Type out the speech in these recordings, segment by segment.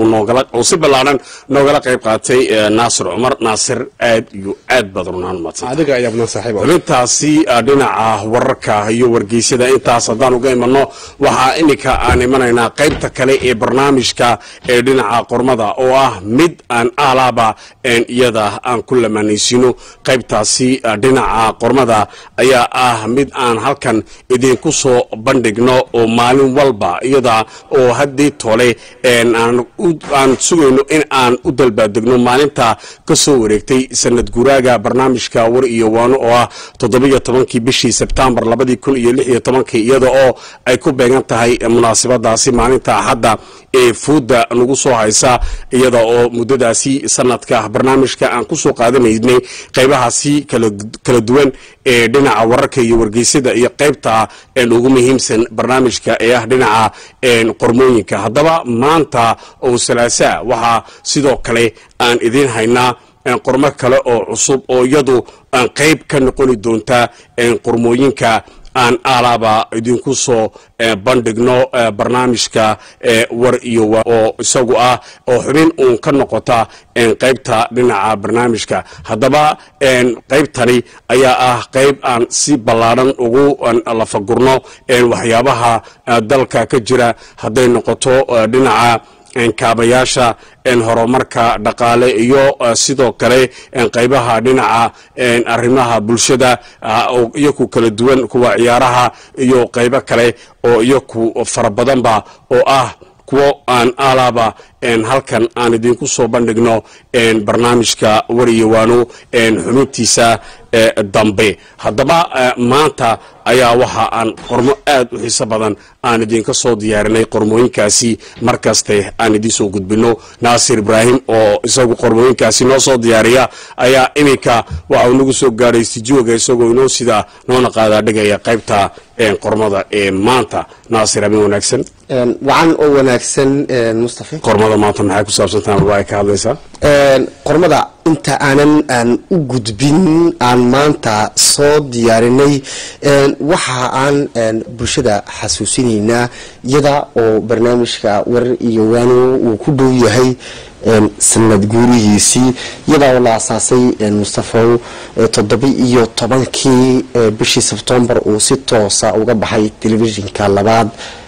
uu si ballaaran noogala qayb qaatay naasir cumar naasir aad iyo aad baad runaan madsantxubintaasi dhinaca wararka iyo wargeysyada intaas haddaan uga imanno waxaa iminka aan imanaynaa qaybta kale ee barnaamijka ee dhinaca qormada oo ah mid aan aalaaba iyada aan ku lamaanaysino qaybtaasi dhinaca qormada ayaa ah mid aan halkan idinku soo bandhigno oo maalin walba iyada oo haddii tole aan sugayno in aan u dalbaadegno maalinta ka soo wareegtay sanad guraaga barnaamijka war iyo waano oo ah toddobiyo tobankii bishii sebtembar labadii kun iyo lix iyo tobankii iyada oo ay ku beegan tahay munaasabadaasi maalinta axadda ee fuudda nagu soo haysa iyada oo muddadaasi sanadka barnaamijka aan ku soo qaadanaynay qaybahaasi kala duwan ee dhinaca wararka iyo wargeysada iyo qaybta ugu muhiimsan barnaamijka ee ah dhinaca qormooyinka haddaba maanta oo salaasaa waxaa sidoo kale aan idiin haynaa qormo kale oo cusub oo iyadu aan qayb ka noqoni doonta qormooyinka aan alaaba idinku soo bandhigno barnaamijka war iyo oo isagu ah oo xubin uun ka noqota qaybta dhinaca barnaamijka haddaba qaybtani ayaa ah qayb aan si ballaaran ugu lafagurno waxyaabaha dalka ka jira hadday noqoto dhinaca kaabayaasha horumarka dhaqaale iyo sidoo kale qaybaha dhinaca arrimaha bulshada iyoku kala duwan kuwa ciyaaraha iyo qaybo kale oo iyoku fara badanba oo ah kuwo aan alaaba halkan aan idinku soo bandhigno barnaamijka wariyowaano xubintiisa dambe haddaba maanta ayaa waxa aan qormo aad u xiiso badan aan idinka soo diyaarinay qormooyinkaasi markaste aan idiin soo gudbino naasir ibraahim oo isagu qormooyinkaasi noo soo diyaariya ayaa iminka waxa uu nagu soo gaadhay stijooga isagoo inoo sida noona qaadaa dhigaya qaybta qormada ee maanta naasir habeen wanaagsan wacan oo wanaagsan mustafa qormada maanta maxay ku saabsantaha waa ay ka hadlaysaa qormada inta aanan aan u gudbin aan maanta soo diyaarinay waxa aan bulshada xasuusinaynaa iyada oo barnaamijka warar iyo waano uu ku dhow yahay sanad guurihiisii iyada oo la asaasay mustafaw toddoba iyo tobankii bishii sebtembar uu si toosa uga baxay telefishinka labaad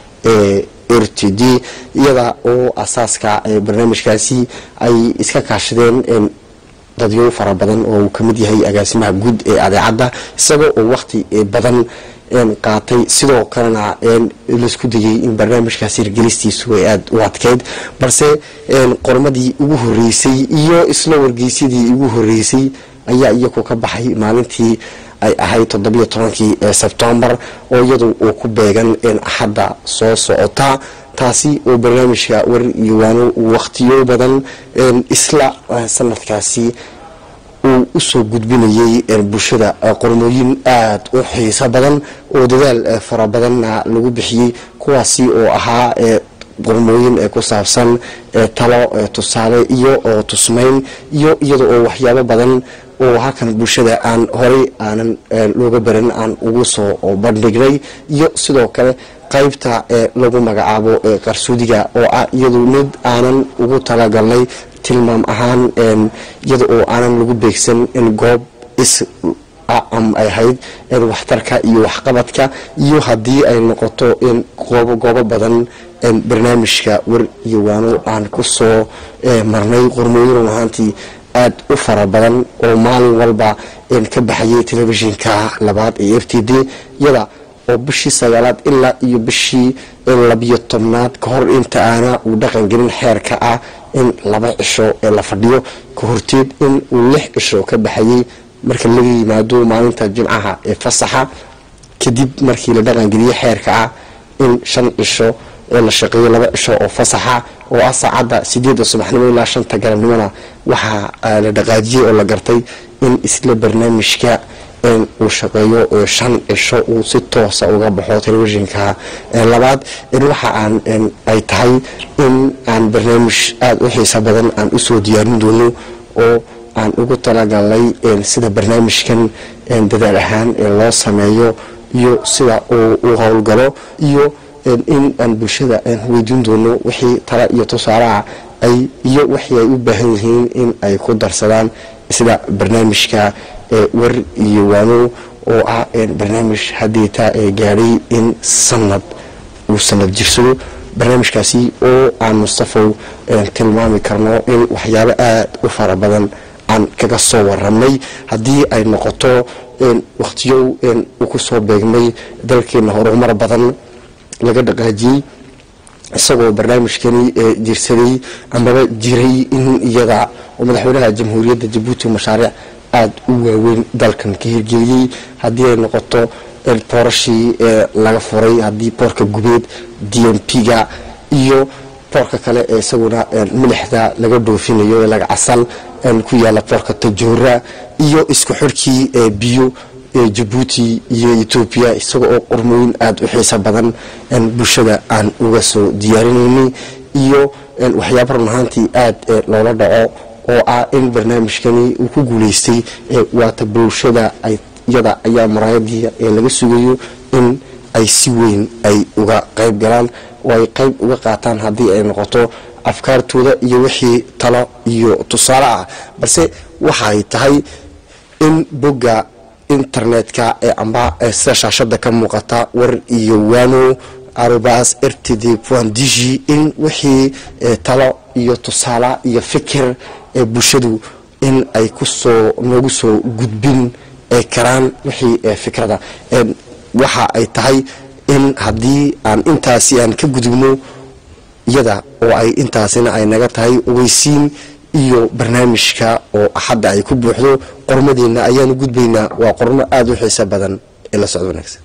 ee r t d iyada oo asaaska barnaamijkaasi ay iska kaashadeen dadyo fara badan oo uu kamid yahay agaasimaha guud ee adeecadda isagoo oo waqti badan qaatay sidoo kalena laisku dayay in barnaamijkaasi hirgelistiisu ay aada u adkeyd balse qormadii ugu horeysay iyo isla wargeysyadii ugu horeysay ayaa iyagu ka baxay maalintii ay ahayd toddobiyo tobankii sebtembar oo iyadu uu ku beegan axadda soo socota taasi oo barnaamijka war iyo waano waqtiyo badan isla sanadkaasi uu usoo gudbinayay bulshada qormooyin aada u xiiso badan oo dadaal fara badanna lagu bixiyey kuwaasi oo ahaa qormooyin ku saabsan talo tusaale iyo oo tusmayn iyo iyada oo waxyaabo badan oo halkan bulshada aan horey aanan looga baran aan ugu soo bandhignay iyo sidoo kale qaybta lagu magacaabo qarsoodiga oo ah iyadu mid aanan ugu talagalnay tilmaam ahaan iyada oo aanan lagu beegsan in goob is ay ahayd waxtarka iyo waxqabadka iyo haddii ay noqoto in goobo goobo badan barnaamijka war iyo waano aan ku soo marnay qormooyin run ahaantii aada u fara badan oo maalin walba ka baxayay telefishinka labaad ee f t d iyada oo bishii sagaalaad ilaa iyo bishii labiyo tobnaad ka hor inta aana uu dhaqan gelin xeerka ah in laba cisho ee la fadhiyo ka horteed in uu lix cisho ka baxayay marka laga yimaado maalinta jimcaha ee fasaxa kadib markii la dhaqangeliyey xeerka ah in shan cisho ee la shaqeeyo laba cisho oo fasaxa oo ah saacadda sideedda subaxnimo ilaa shanta galabnimona waxaa la dhaqaajiyey oo la gartay in isla barnaamijka uu shaqeeyo shan cisho uu si toosa uga baxo telefishinka labaad waxa aan ay tahay in aan barnaamij aada u xiisa badan aan usoo diyaarin doono oo aan ugu talagalnay sida barnaamijkan dadaal ahaan loo sameeyo iyo sida uu howlgalo iyo in aan bulshada weydiin doono wixii tala iyo tusaalaha ay iyo wixii ay u baahan yihiin in ay ku darsadaan sida barnaamijka war iyo waano oo ah barnaamij haddeeta ee gaadhay in sanad uu sanad jirsado barnaamijkaasi oo aan mustafow tilmaami karno in waxyaabo aada u fara badan aan kaga soo waramay haddii ay noqoto wakhtiyow uu ku soo beegmay dalkeena horumar badan laga dhaqaajiyey isagoo barnaamijkani jirsaday amaba jiray in iyada oo madaxweynaha jamhuuriyadda jabuuti mashaariic aada u waaweyn dalkan ka hirgeliyey haddii ay noqoto boorashii laga furay haddii boorka gubeed d m p-ga iyo boorka kale ee isaguna milixda laga dhoofinayo ee laga casal ku yaala boorka tajoora iyo isku xirkii biyo jabuuti iyo etoobiya isaga oo qormooyin aada u xiiso badan bulshada aan uga soo diyaarinaynay iyo waxyaaba run ahaantii aada loola dhaco oo ah in barnaamijkani uu ku guuleystay waata bulshada iyada ayaa muraayadii ee laga sugayo in ay si weyn ay uga qayb galaan oo ay qayb uga qaataan haddii ay noqoto afkaartooda iyo wixii talo iyo tusaale ah balse waxaay tahay in bogga internetka ee amba sida shaashada ka muuqata war iyo waano arobas rtd digi in wixii talo iyo tusaale iyo fikir ee bulshadu in ay kusoo noogu soo gudbin karaan wixii fikrada waxa ay tahay in haddii aan intaasi aan ka gudubno iyada oo ay intaasina ay naga tahay ogeysiin iyo barnaamijka oo axadda ay ku buuxdo qormadeenna ayaanu gudbaynaa waa qormo aada u xiiso badan ee la socdo wanaagsan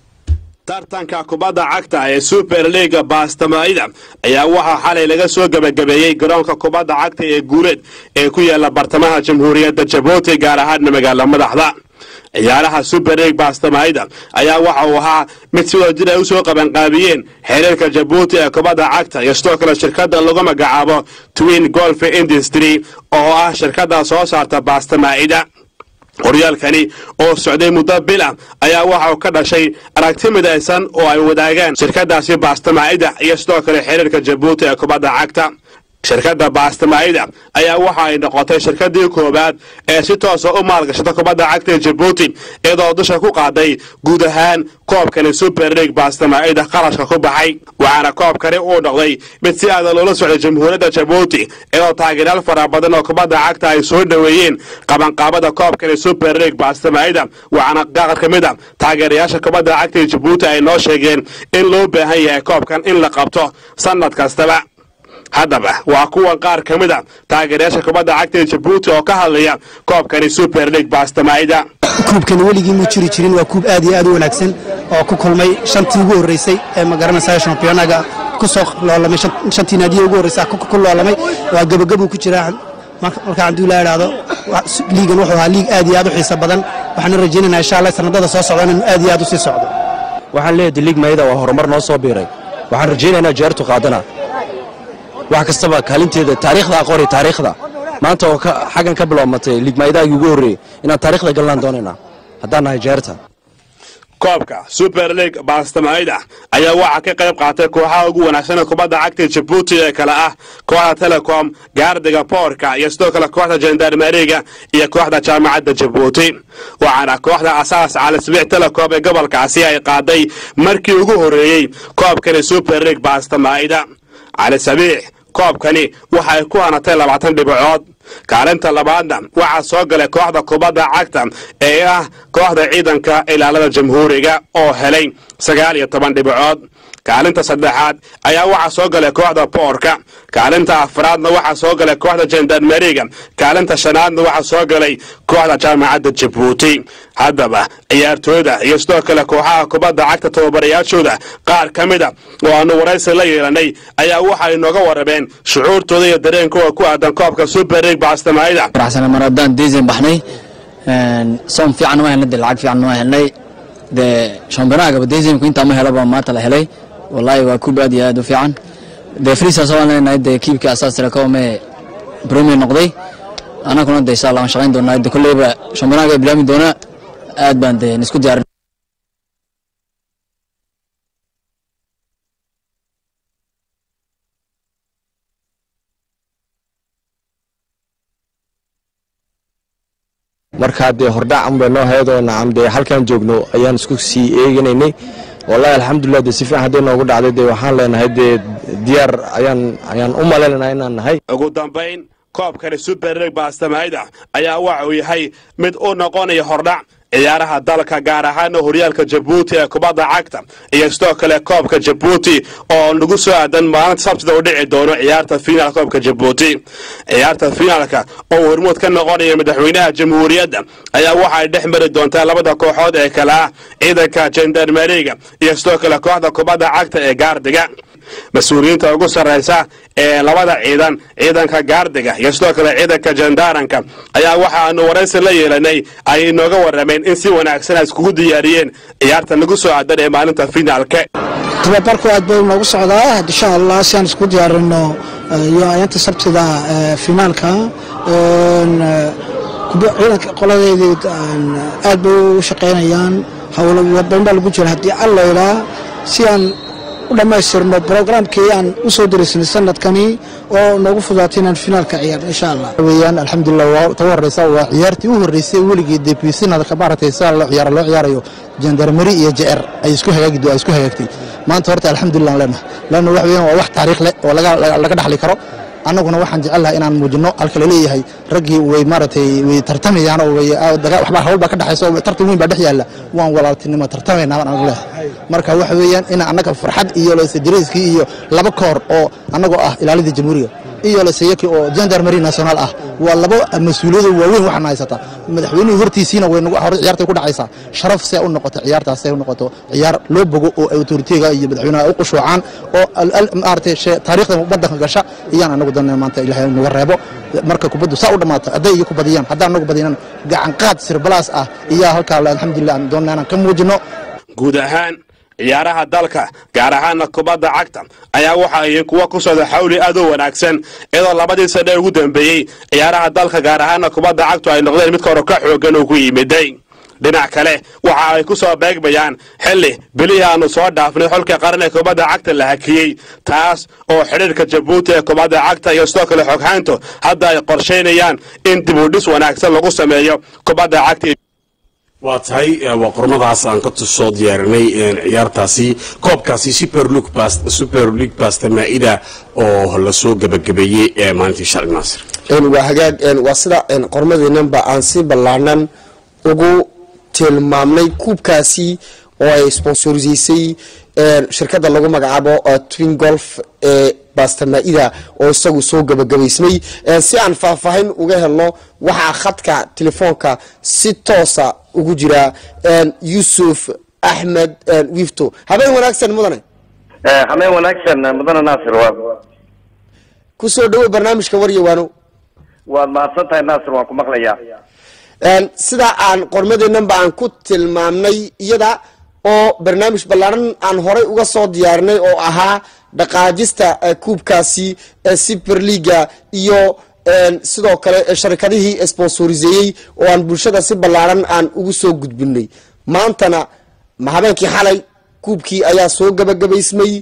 tartanka kubadda cagta ee super leaga baastamaida ayaa waxaa xalay laga soo gebagabeeyey garoonka kubadda cagta ee guuleed ee ku yaala bartamaha jamhuuriyadda jabuuti gaar ahaana magaala madaxda ciyaaraha super league baastamaida ayaa waxa uu ahaa mid sidoo jir ay u soo qabanqaabiyeen xiriirka jabuuti ee kubadda cagta iyo sidoo kale shirkadda lagu magacaabo twin golf industry oo ah shirkadda soo saarta baastamaa'ida horyaalkani oo socday muddo bil ah ayaa waxa uu ka dhashay aragti midaysan oo ay wadaagaan shirkadaasi baastamaa'ida iyo sidoo kale xiriirka jabuuti ee kubadda cagta shirkadda baastamaa'ida ayaa waxa ay noqotay shirkadii koowaad ee si toosa u maalgashata kubadda cagta ee jabuuti iyadoo dusha ku qaaday guud ahaan koobkani super league baastamaa'ida qarashka ku baxay waxaana koobkani uu noqday mid si aada loola socday jamhuuriyadda jabuuti iyadoo taageeryaal fara badan oo kubadda cagta ay soo dhoweeyeen qabanqaabada koobkani super league baastamaa'ida waxaana qaar ka mid a taageerayaasha kubadda cagta ee jabuuti ay noo sheegeen in loo baahan yahay koobkan in la qabto sanad kastaba haddaba waa kuwan qaar ka mid a taageerayaasha kubadda cagta ee jabuuti oo ka hadlaya koobkani super league baastamaa'ida kuubkani weligii muu jiri jirin waa kuub aad iyo aad u wanaagsan oo ku kulmay shantii ugu horreysay ee magaranaysa shampiyoonaga ku soo loolamay shantii naadiya ugu horreysa ku loolamay waa gebagabuu ku jiraa marka hadduu la idhaahdo liigan wuxuu ahaa liig aad iyo aad u xiiso badan waxaana rajaynaynaa insha allah sanadada soo socda inuu aad iyo aad u sii socdo waxaan leeyahay liig mayda waa horumar noo soo biiray waxaan rajaynaynaa jeertu qaadana wax kastaba kaalinteeda taariikhda aqooni taariikhda maanta oo xaggan ka bilowmatay liigmaydaagii ugu horreeyey inaan taariikhda galnaan doonaynaa haddaan nahay jeerta koobka super league baastamaa'ida ayaa waxaa ka qayb qaatay kooxaha ugu wanaagsan kubadda cagta jabuuti ee kale ah kooxda telecom gaardiga boorka iyo sidoo kale kooxda jendarmeriga iyo kooxda jaamacadda jabuuti waxaana kooxda asaas calisbiix telecom ee gobolkaasi ay qaaday markii ugu horreeyey koobkani super league baastamaa'ida cali sabiix koobkani waxay ku hanatay labaatan dhibicood kaalinta labaadna waxaa soo galay kooxda kubadda cagta ee ah kooxda ciidanka ilaalada jamhuuriga oo helay sagaal iyo toban dhibicood kaalinta saddexaad ayaa waxaa soo galay kooxda boorka kaalinta afraadna waxaa soo galay kooxda jendarmeriga kaalinta shanaadna waxaa soo galay kooxda jaamacadda jabuuti haddaba ciyaartooyda iyo sidoo kale kooxaha kubadda cagta tababarayaashooda qaar ka mida oo aanu waraysi la yeelanay ayaa waxay nooga warrameen shucuurtooda iyo dareenkooda ku aadan koobka super league baastamaa'ida faraxsana mar haddaan deesan baxnay soom fiican waa helnay dee lacag fiican waa helnay dee shampiyonagaba deesanku intaa ma helaba maanta la helay wallaahi waa kuub aad iyo aad u fiican dee friisaas waan leenahay dee kiibkii asaas telecom ee premier noqday anaguna dee insha allah waan shaqayn doonaa dee kolleyba shampiyonaaga bilaami doonaa aad baan dee isku diyaarin marka dee hordhac unbay noo heedoo nacam dee halkaan joogno ayaan isku sii eeganaynay wallahi alxamdulilah dee si fiican hadday noogu dhacday dee waxaan leenahay dee diyaar ayaan ayaan u malaynaynaa inaan nahay ugu dambayn koobkani super league baastamaayda ayaa waxa uu yahay mid u noqonaya hordhac ciyaaraha dalka gaar ahaana horyaalka jabuuti ee kubadda cagta iyo sidoo kale koobka jabuuti oo nagu soo aadan maalinta sabtida u dhici doono ciyaarta fiinaal koobka jabuuti ciyaarta fiinaalka oo hormuud ka noqonaya madaxweynaha jamhuuriyadda ayaa waxa ay dhex mari doontaa labada kooxood ee kale ah ciidanka jendarmeriga iyo sidoo kale kooxda kubadda cagta ee gaardiga mas-uuliyiinta ugu sarraysa ee labada ciidan ciidanka gaardiga iyo sidoo kale ciidanka jandaaranka ayaa waxaanu waraysi la yeelanay ay inooga warrameen in si wanaagsan ay iskugu diyaariyeen ciyaarta nagu soo aadan ee maalinta finaalka tababarku aad bay noogu socdaa insha allah si aan isku diyaarino iyo ayaanta sabtida finaalka ciidanka qoladeedii aad bay u shaqaynayaan howlo warbaahin baa lagu jira haddii alla ilaa si aan u dhammaystirno brograamkii aan u soo dirisanay sanadkani oo noogu fudaatay inaan finaalka ciyaarno insha allah weyaan alxamdulilah waa ta horeysa waa ciyaartii u horreysay weligii debisinadka maaragtay sida loo ciyaaro loo ciyaarayo jandarmeri iyo jecr ay isku hagaagi ay isku hagaagtay maanta horta alxamdulilah aan leenahay laanna wax weeyaan waa wax taariikh leh oo laga laga dhaxli karo annaguna waxaan jecel inaan muujino halka la leeyahay raggii way maaragtay way tartamayaan oo way waxba hawl baa ka dhaxaysa oo tartan weyn baa dhex yaalla waan walaaltinimo tartamaynaa baan anagu leeyahay marka waxa weeyaan in annaga farxad iyo lesedireyskii iyo laba koor oo annagoo ah ilaalidii jamhuuriga iyo leseyaki oo gendarmeri national ah waa laba mas-uuliyado waaweyn waxaana haysata madaxweynihii hortiisiina way nagu hore ciyaartay ku dhacaysaa sharaf see u noqoto ciyaartaas see u noqoto ciyaar loo bogo oo autoritiga iyo madaxweynaha u qushuucaan oo maaragtay taariikhda waddanka gasha iyaan anagu danay maanta ilaahay naga reebo marka kubaddu saa u dhammaato hadday iyo ku badiyaan haddaan anagu badinan gacan qaad sirbalaas ah iyaa halkaa alxamdulilah aan doonna inaan ka muujino guud ahaan ciyaaraha dalka gaar ahaana kubadda cagta ayaa waxa ay kuwa ku socda xawli aad u wanaagsan iyadoo labadii sane ugu dambeeyey ciyaaraha dalka gaar ahaana kubadda cagtu ay noqdeen midka hore ka xoogan uu ku yimiday dhinac kale waxa ay ku soo beegmayaan xilli bilihii aanu soo dhaafnay xolka qaran ee kubadda cagta la hakiyey taas oo xidhiirka jabuuti ee kubadda cagta iyo sidoo kale xoghaantu hadda ay qorshaynayaan in dib u dhis wanaagsan lagu sameeyo kubadda cagta waa tahay waa qormadaas aan ka soo diyaarinay ciyaartaasi koobkaasi super league basta maa'ida oo lasoo gebagabeeyey ee maalintii shalay naasir waa hagaag waa sida qormadeenanba aan si ballaanan ugu tilmaamnay kuubkaasi oo ay sponsorsiisay shirkadda lagu magacaabo twin golf ee bastamaaida oo isagu soo gabagabaysmay si aan faahfaahin uga helno waxaa khadka telefoonka si toosa ugu jira yuusuf axmed wifto habeen wanaagsan mudane habeen wanaagsan mudane naasir waa kusoo dhawo barnaamijka waryawaano waad mahadsan tahay naasir waan ku maqlayaa sida aan qormadeenanba aan ku tilmaamnay iyada oo barnaamij ballaaran aan horay uga soo diyaarinay oo ahaa dhaqaajista kuubkaasi super leaga iyo sidoo kale sharikadihii sponsoriseeyey oo aan bulshada si ballaaran aan ugu soo gudbinay maantana habeenkii xalay kuubkii ayaa soo gabagabaysmay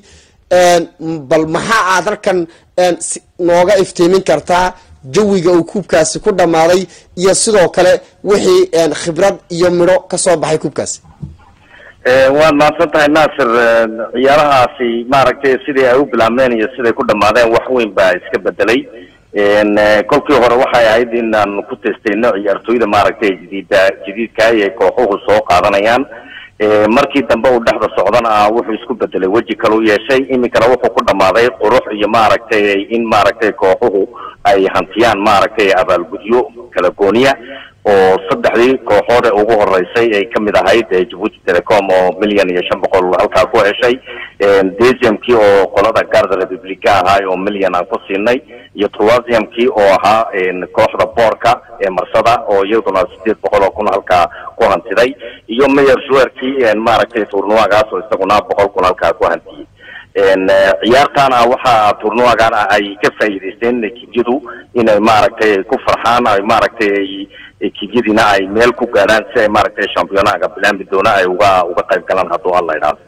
bal maxaa aad halkan nooga iftiimin kartaa jawiga uu kuubkaasi ku dhammaaday iyo sidoo kale wixii khibrad iyo midho ka soo baxay kuubkaasi waad mahadsan tahay naasir ciyaarahaasi maaragtay sidii ay u bilaabmeen iyo siday ku dhammaadeen wax weyn baa iska bedelay kolkii hore waxay ahayd inaan ku testayno ciyaartooyda maaragtay jadiida jadiidka ay kooxuhu soo qaadanayaan markii dambe uu dhexda socdana wuxuu isku bedelay weji kale u yeeshay iminkana wuxuu ku dhammaaday qurux iyo maaragtay in maaragtay kooxuhu ay hantiyaan maaragtay abaalgudyo kala gooniya oo saddexdii kooxood ee ugu horeysay ay kamid ahayd jabuuti telecom oo milyan iyo shan boqol halkaa ku heshay desiumkii oo qolada garda republica ahaa oo milyan aan ku siinay iyo troisiumkii oo ahaa kooxda boorka ee marsada oo iyaduna sideed boqol oo kun halkaa ku hantiday iyo mayor shuerkii maaragtay turnuagaas oo isaguna boqol kun halkaa ku hantiyey ciyaartaana waxaa turnuagan ay ka faa'iidaysteen ekibyadu inay maaragtay ku farxaan ay maaragtay ekibyadiina ay meel ku gaadhaan si ay maaragtay championaga bilaambi doona ay uga uga qayb galaan hadduu alla idhaahdo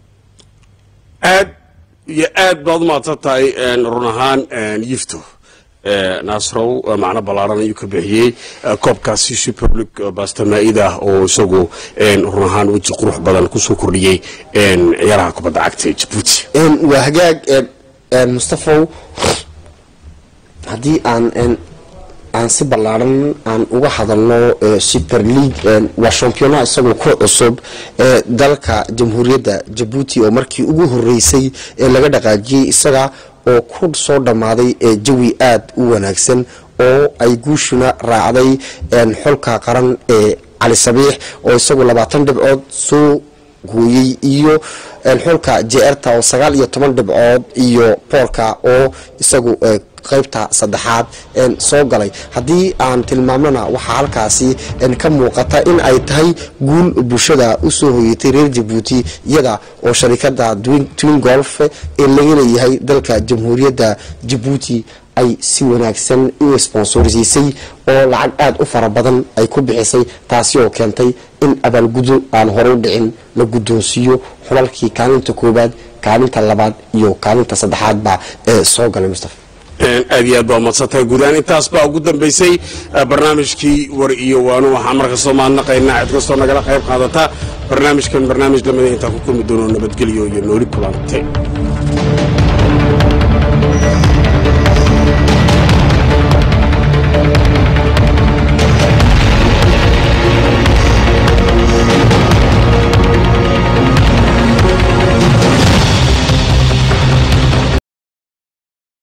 aad iyo aad baad umahadsan tahay run ahaan yifto naasrow macno ballaaran ayuu ka bixiyey koobkaasi super league bastamaa'ida oo isagu run ahaan weji qurux badan kusoo kordhiyey ciyaaraha kubadda cagta ee jabuuti waa hagaag mustafow haddii aan aan si ballaaran aan uga hadalno super league waa championaha isagoo ku cusub ee dalka jamhuuriyadda jabuuti oo markii ugu horeysay ee laga dhaqaajiyey isaga oo ku soo dhammaaday jawi aada u wanaagsan oo ay guushuna raacday xolka qaran ee cali sabiix oo isagu labaatan dhibcood soo gooyey iyo xulka jeerta oo sagaal iyo toban dhibcood iyo boolka oo isagu qaybta saddexaad soo galay haddii aan tilmaamnona waxaa halkaasi ka muuqata in ay tahay guul bulshada usoo hoyatay reer jabuuti iyada oo sharikada twin golf ee laga leeyahay dalka jamhuuriyadda jabuuti ay si wanaagsan u sponsorsiisay oo lacag aada u fara badan ay ku bixisay taasi oo keentay in abaalgudo aan horey dhicin la guddoonsiiyo xulalkii kaalinta koowaad kaalinta labaad iyo kaalinta saddexaadba ee soo galay mustafa aad iyo aad baa umadsantahay guudahaan intaas baa ugu dambaysay barnaamijkii war iyo waanu waxaan markastoo mahadnaqaynaa cid kastoo nagala qayb qaadata barnaamijkan barnaamij lamida intaan ku kulmi doono nabadgelyo iyo nooli kulante